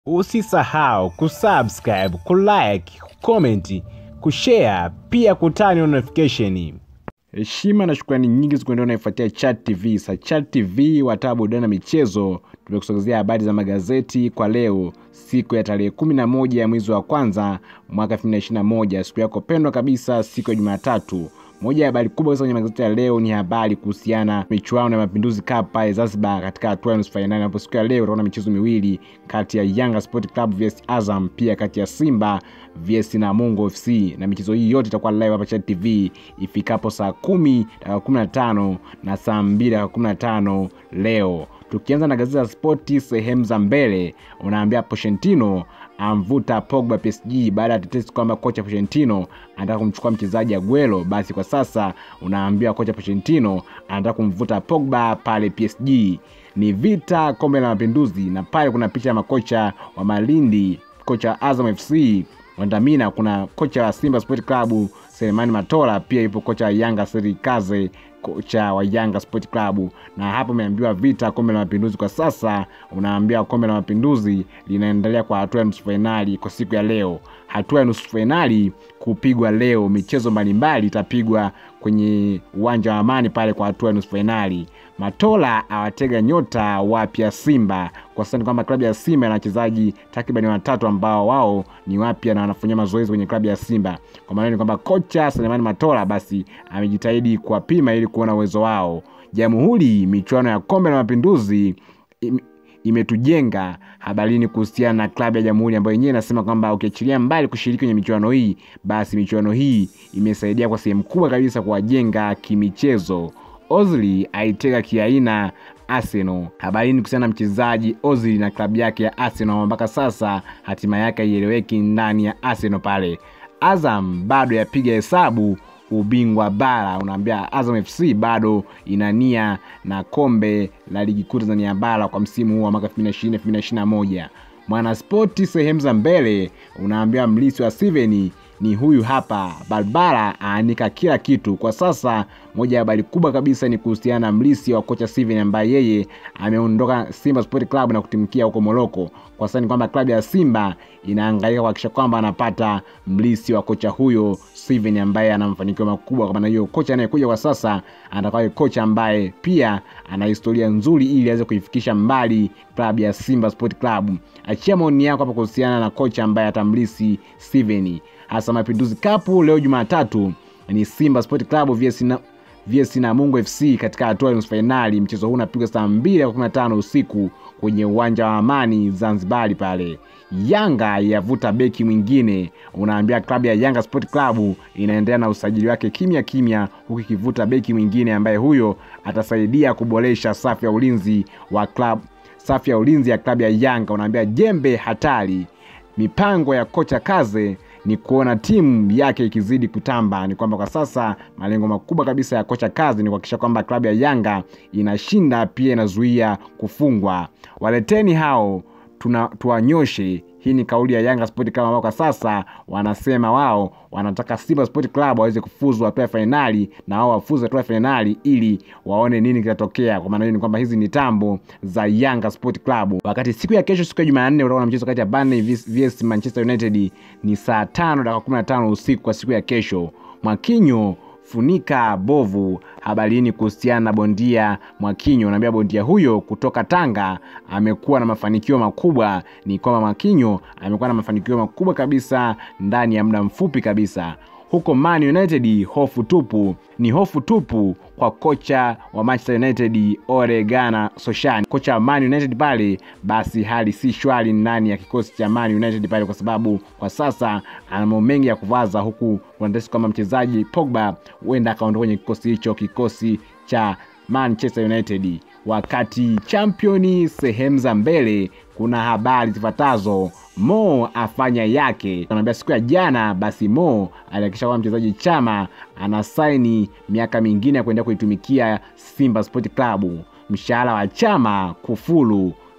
Usisahau kusubscribe, kulike, kucomment, kushare pia kutani notification. Heshima na shukrani nyingi zikuendelea unaifuatia Chat TV. Sa Chat TV wataa burudani na michezo, tumekusogezea habari za magazeti kwa leo siku ya tarehe kumi na moja ya mwezi wa kwanza mwaka 2021 siku yako pendwa kabisa, siku ya Jumatatu. Moja ya habari kubwa kwenye magazeti ya leo ni habari kuhusiana na michuano ya Mapinduzi Cup pale Zanzibar katika hatua ya nusu fainali, ambapo siku ya leo utaona michezo miwili kati ya Yanga Sport Club vs Azam, pia kati ya Simba vs Namungo FC, na michezo hii yote itakuwa live hapa Chat TV ifikapo saa kumi dakika kumi na tano na saa mbili dakika kumi na tano leo. Tukianza na gazeti la Spoti sehemu za mbele, unaambia Pochettino amvuta Pogba PSG baada ya tetesi kwamba kocha Pochettino anataka kumchukua mchezaji Aguero. Basi kwa sasa unaambiwa kocha Pochettino anataka kumvuta Pogba pale PSG. Ni vita kombe la Mapinduzi, na pale kuna picha ya makocha wa Malindi, kocha wa Azam FC Wandamina, kuna kocha wa Simba Sport Club Selemani Matola, pia yupo kocha wa Yanga Serikaze kocha wa Yanga Sport Club. Na hapo umeambiwa vita kombe la mapinduzi. Kwa sasa unaambiwa kombe la mapinduzi linaendelea kwa hatua ya nusu fainali kwa siku ya leo. Hatua ya nusu fainali kupigwa leo, michezo mbalimbali itapigwa kwenye uwanja wa Amani pale kwa hatua ya nusu fainali. Matola awatega nyota wapya Simba. Kwa sasa ni kwamba klabu ya Simba ina wachezaji takribani watatu ambao wao ni wapya na wanafanyia mazoezi kwenye klabu ya Simba. Kwa maana ni kwamba kocha Selemani Matola basi amejitahidi kuwapima ili kuona uwezo wao. Jamhuri, michuano ya kombe la mapinduzi im, imetujenga habarini kuhusiana na klabu ya Jamhuri ambayo yenyewe inasema kwamba ukiachilia mbali kushiriki kwenye michuano hii, basi michuano hii imesaidia kwa sehemu kubwa kabisa kuwajenga kimichezo. Ozil aitega kiaina Arsenal. Habarini kuhusiana na mchezaji Ozil na klabu yake ya Arsenal, mpaka sasa hatima yake haieleweki ndani ya Arsenal pale. Azam bado yapiga hesabu ubingwa bara. Unaambia Azam FC bado ina nia na kombe la ligi kuu Tanzania bara kwa msimu huu wa mwaka 2020 2021. Mwanaspoti sehemu za mbele unaambia mlisi wa Steven ni huyu hapa. Barbara aanika kila kitu kwa sasa. Moja ya habari kubwa kabisa ni kuhusiana na mlisi wa kocha Steven ambaye yeye ameondoka Simba Sport Club na kutimkia huko Moroko. Kwa sasa ni kwamba klabu ya Simba inahangaika kuhakikisha kwamba anapata mlisi wa kocha huyo Steven ambaye ana mafanikio makubwa. Kwa maana hiyo, kocha anayekuja kwa sasa atakuwa kocha ambaye pia ana historia nzuri, ili aweze kuifikisha mbali klabu ya Simba Sport Club. Achia maoni yako hapa kuhusiana na kocha ambaye atamlisi Steven. Hasa Mapinduzi Cup leo Jumatatu ni Simba Sport Club vs na vs Namungo FC katika hatua ya nusu fainali. Mchezo huu unapigwa saa mbili na kumi na tano usiku kwenye uwanja wa Amani Zanzibari pale. Yanga yavuta beki mwingine. Unaambia klabu ya Yanga Sport Club inaendelea na usajili wake kimya kimya, huku ikivuta beki mwingine ambaye huyo atasaidia kuboresha safu ya ulinzi wa klabu safu ya ulinzi ya klabu ya Yanga. Unaambia jembe hatari. Mipango ya kocha Kaze ni kuona timu yake ikizidi kutamba. Ni kwamba kwa sasa malengo makubwa kabisa ya kocha Kazi ni kuhakikisha kwamba klabu ya Yanga inashinda, pia inazuia kufungwa. Waleteni hao tuna tuwanyoshe. Hii ni kauli ya Yanga Sport Club ambao kwa sasa wanasema wao wanataka Simba Sport Club waweze kufuzu hatua ya fainali na wao wafuzu hatua ya fainali ili waone nini kitatokea. Kwa maana hiyo ni kwamba hizi ni tambo za Yanga Sport Club. Wakati siku ya kesho, siku ya Jumanne, utakuwa na mchezo kati ya Burnley vs Manchester United ni saa tano dakika kumi na tano usiku kwa siku ya kesho. Mwakinyo funika bovu. Habarini kuhusiana na bondia Mwakinyo, naambia bondia huyo kutoka Tanga amekuwa na mafanikio makubwa. Ni kwamba Mwakinyo amekuwa na mafanikio makubwa kabisa ndani ya muda mfupi kabisa huko Man United. Hofu tupu, ni hofu tupu kwa kocha wa Manchester United Ole Gunnar Solskjaer, kocha wa Man United pale. Basi hali si shwari ndani ya kikosi cha Man United pale, kwa sababu kwa sasa ana mambo mengi ya kuvaza, huku wanatesi kwamba mchezaji Pogba huenda akaondoka kwenye kikosi hicho, kikosi cha Manchester United. Wakati championi sehemu za mbele, kuna habari zifuatazo. Mo afanya yake, anaambia siku ya jana, basi Mo alihakikisha kwamba mchezaji Chama ana saini miaka mingine ya kuendelea kuitumikia Simba Sport Club. Mshahara wa Chama kufulu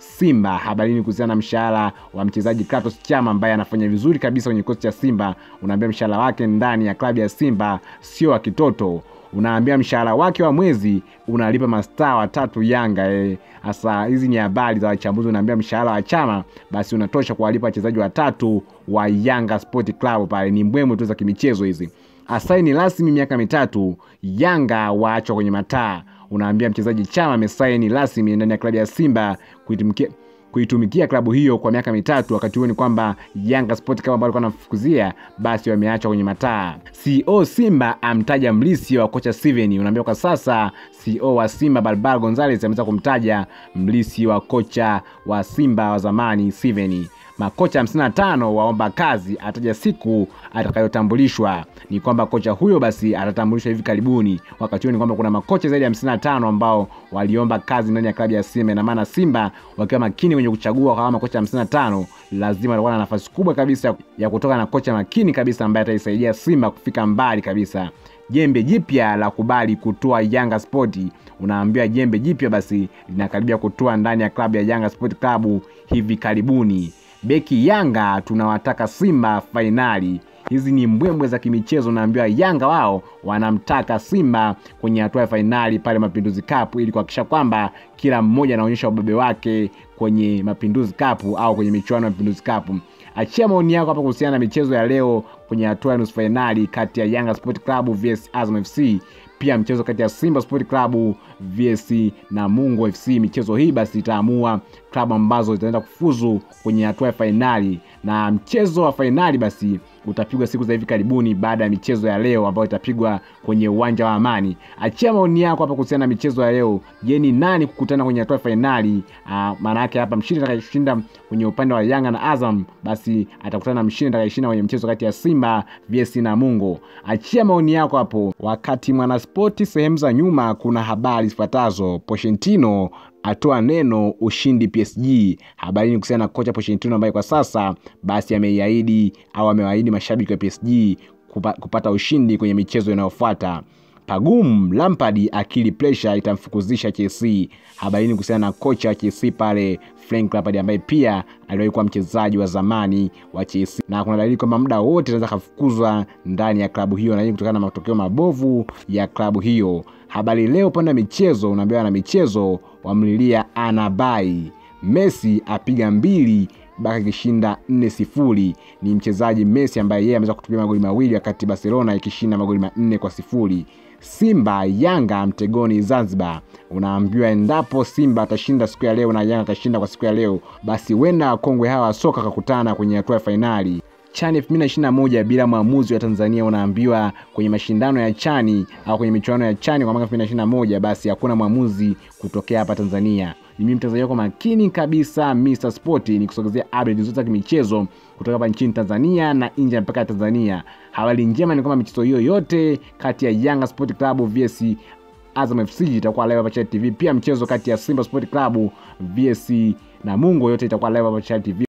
Simba. Habarini kuhusiana na mshahara wa mchezaji Kratos Chama ambaye anafanya vizuri kabisa kwenye kikosi cha Simba. Unaambia mshahara wake ndani ya klabu ya Simba sio wa kitoto unaambia mshahara wake wa mwezi unalipa mastaa watatu Yanga. Hasa hizi ni habari za wachambuzi. Unaambia mshahara wa Chama basi unatosha kuwalipa wachezaji watatu wa Yanga Sport Club pale. Ni mbwembwe tu za kimichezo hizi. Asaini rasmi miaka mitatu, Yanga waachwa kwenye mataa. Unaambia mchezaji Chama amesaini rasmi ndani ya klabu ya Simba kuitumikia kuitumikia klabu hiyo kwa miaka mitatu. Wakati huo ni kwamba Yanga Sport Club ambao alikuwa anamfukuzia basi wameachwa kwenye mataa. CEO Simba amtaja mlisi wa kocha Steven. Unaambia kwa sasa CEO wa Simba Balbal Gonzales ameweza kumtaja mlisi wa kocha wa Simba wa zamani Steven. Makocha 55 waomba kazi, ataja siku atakayotambulishwa. Ni kwamba kocha huyo basi atatambulishwa hivi karibuni. Wakati huo ni kwamba kuna makocha zaidi ya 55 ambao waliomba kazi ndani ya klabu ya Simba. Ina maana Simba wakiwa makini kwenye kuchagua kwa makocha 55, lazima watakuwa na nafasi kubwa kabisa ya kutoka na kocha makini kabisa ambaye ataisaidia Simba kufika mbali kabisa. Jembe jipya la kubali kutoa Yanga Sport. Unaambiwa jembe jipya basi linakaribia kutoa ndani ya klabu ya Yanga Sport Club hivi karibuni. Beki Yanga tunawataka Simba fainali. Hizi ni mbwembwe za kimichezo. Naambiwa Yanga wao wanamtaka Simba kwenye hatua ya fainali pale Mapinduzi Cup ili kuhakikisha kwamba kila mmoja anaonyesha ubabe wake kwenye Mapinduzi Cup au kwenye michuano ya Mapinduzi Cup. Achia maoni yako hapa kuhusiana na michezo ya leo kwenye hatua ya nusu fainali kati ya Yanga Sport Club vs Azam FC, pia mchezo kati ya Simba Sport Club vs Namungo FC. Michezo hii basi itaamua klabu ambazo zitaenda kufuzu kwenye hatua ya fainali, na mchezo wa fainali basi utapigwa siku za hivi karibuni baada ya michezo ya leo ambayo itapigwa kwenye uwanja wa Amani. Achia maoni yako hapa kuhusiana na michezo ya leo. Je, ni nani kukutana kwenye hatua ya fainali? Maana yake hapa mshindi atakayeshinda kwenye upande wa Yanga na Azam basi atakutana na mshindi atakayeshinda kwenye mchezo kati ya Simba vs Namungo. Achia maoni yako hapo. Wakati Mwanaspoti sehemu za nyuma kuna habari zifuatazo: Pochettino atoa neno ushindi PSG. Habari ni kuhusiana na kocha Pochettino ambaye kwa sasa basi ameiahidi au amewaahidi mashabiki wa PSG kupa, kupata ushindi kwenye michezo inayofuata. Pagum Lampard akili pressure itamfukuzisha Chelsea. Habari ni kuhusiana na kocha wa Chelsea pale Frank Lampard ambaye pia aliwahi kuwa mchezaji wa zamani wa Chelsea, na kuna dalili kwamba muda wote anaweza kafukuzwa ndani ya klabu hiyo, na hii kutokana na matokeo mabovu ya klabu hiyo. Habari leo upande wa michezo unaambiwa na michezo wamlilia Anabai. Messi apiga mbili Barca ikishinda 4 sifuri. Ni mchezaji Messi ambaye yeye ameweza kutumia magoli mawili wakati Barcelona ikishinda magoli manne kwa sifuri. Simba Yanga mtegoni Zanzibar. Unaambiwa endapo Simba atashinda siku ya leo na Yanga atashinda kwa siku ya leo, basi wenda wakongwe hawa wa soka kakutana kwenye hatua ya fainali. Chani 2021 bila mwamuzi wa Tanzania. Unaambiwa kwenye mashindano ya Chani au kwenye michuano ya Chani kwa mwaka 2021, basi hakuna mwamuzi kutokea hapa Tanzania. Ni mimi mtazamaji wako makini kabisa Mr Sport, ni kusogezea update zote za kimichezo kutoka hapa nchini Tanzania na nje ya mpaka ya Tanzania. Habari njema ni kwamba michezo hiyo yote kati ya Yanga Sport Club vs Azam FC itakuwa live hapa Channel TV. Pia mchezo kati ya Simba Sport Club vs Namungo yote itakuwa live hapa Channel TV.